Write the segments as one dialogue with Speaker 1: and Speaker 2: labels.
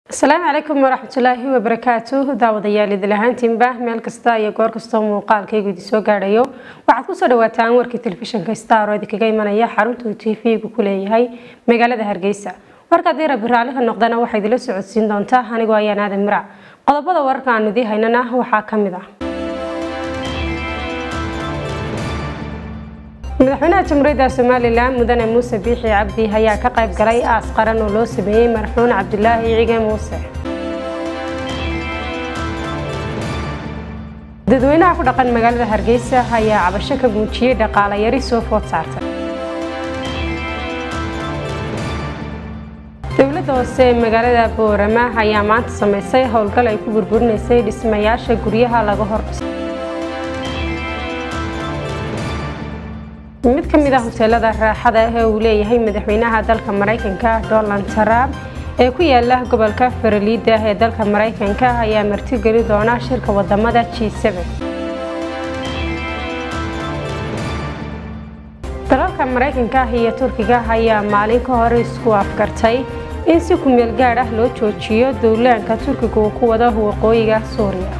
Speaker 1: asalaamu calaykum waraxmatullaahi wabarakaatu daawadayaal idil ahaantiinba meel kasta iyo goor kastoo muuqaalkaygu idin soo gaadhayo waxaad kusoo dhawaataan warkii telefishinka star oo idinkaga imanaya xaruntuu t v-gu ku leeyahay magaalada hargeysa warka haddii rabbi raalliha noqdana waxaa idinla socodsiin doontaa anigoo ayaan aadan mirac qodobada wararka aanu idii haynana waxaa ka mid ah madaxweynaha jamhuuriyadda somalilan mudane muuse biixi cabdi ayaa ka qayb galay aas qaran oo loo sameeyey marxuun cabdilaahi cige muuse dadweynaha ku dhaqan magaalada hargeysa ayaa cabasho ka muujiyey dhaqaale yari soo food saartay dowladda hoose ee magaalada boorama ayaa maanta samaysay howlgal ay ku burburinaysay dhismayaasha guryaha laga hordhisay mid ka mid ah hoteelada raaxada ee uu leeyahay madaxweynaha dalka maraykanka donald trump ee ku yaala gobolka faraliida ee dalka maraykanka ayaa martigeli doona shirka wadamada g dalalka maraykanka iyo turkiga ayaa maalin ka hor isku afgartay in si kumeel gaadh ah loo joojiyo dowlaanka turkiga uu ku wado waqooyiga suuriya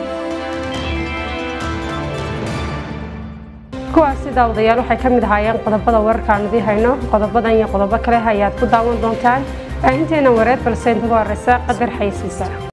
Speaker 1: kuwaasi daawadayaal waxay ka mid ahaayeen qodobada wararkaanu idii hayno qodobadan iyo qodobo kale ayaad ku daawan doontaan baahinteena wareed balse inta ku horeysa qadar xaysiisa